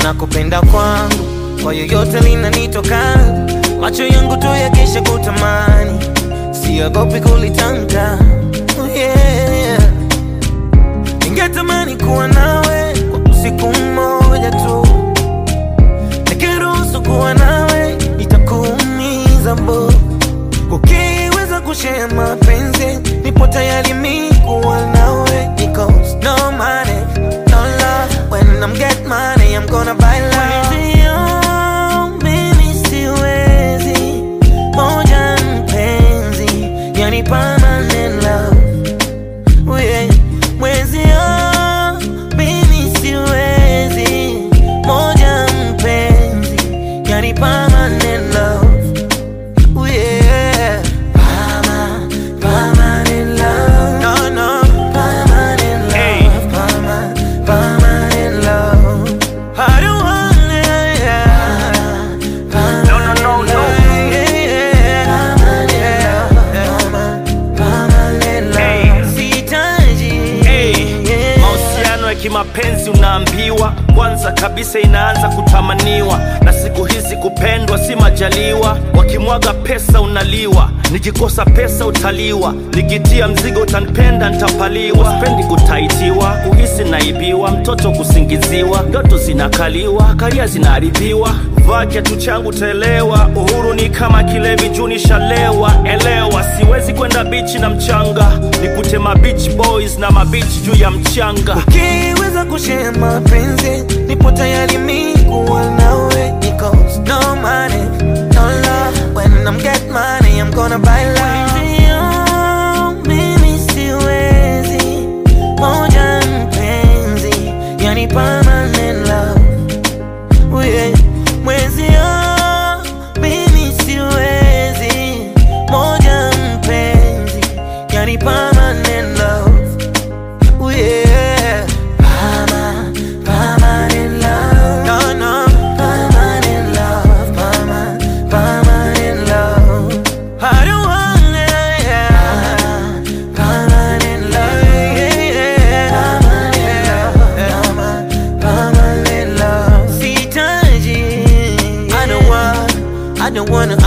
na kupenda kwangu kwa yoyote linanitoka, macho yangu tu yakisha kutamani, siogopi kulitamka. Oh yeah. Ningetamani kuwa nawe kwa siku moja tu, nikiruhusu kuwa nawe itakuumiza bo. Ukiweza kushare mapenzi, nipo tayari mi kuwa nawe, because no money, no love. When I'm get money, I'm gonna buy love. Mwenzio, mimi siwezi, moja mpenzi, yani permanent love. Oh yeah. Mwenzio, mimi siwezi, moja mpenzi, yani permanent love. Oh yeah. Perma- permanent love. No, no. Permanent love. Hey. Perma- permanent love. I don't want it, yeah. No, no, no, no. Yeah, yeah. Permanent love. Permanent love. Hey. Sihitaji. Hey, Yeah. mahusiano ya kimapenzi unaambiwa kwanza kabisa inaanza kutamaniwa, na siku hizi kupendwa si majaliwa. Wakimwaga pesa unaliwa, nikikosa pesa utaliwa, nikitia mzigo utanipenda ntapaliwa. Spendi kutaitiwa, kuhisi naibiwa, mtoto kusingiziwa, ndoto zinakaliwa, karia zinaharibiwa. Vaa kiatu changu taelewa, uhuru ni kama kilevi juu nishalewa. Elewa, siwezi kwenda bichi na mchanga, nikute ma beach boys na mabichi juu ya mchanga. Ukiweza kushare mapenzi, nipo tayari mi kuwa nawe, because no money, no love. When I'm get money, I'm gonna buy love. Mwenzio, mimi siwezi, moja mpenzi, yani permanent love. Oh yeah. Mwenzio, mimi siwezi, moja mpenzi, yani permanent love. Oh yeah. Perma- permanent love. No, no. Permanent love. Perma- permanent love. I don't want it, yeah. Permanent love. Yeah, yeah. Permanent love. Permanent love. Sihitaji. I don't want, I don't wanna,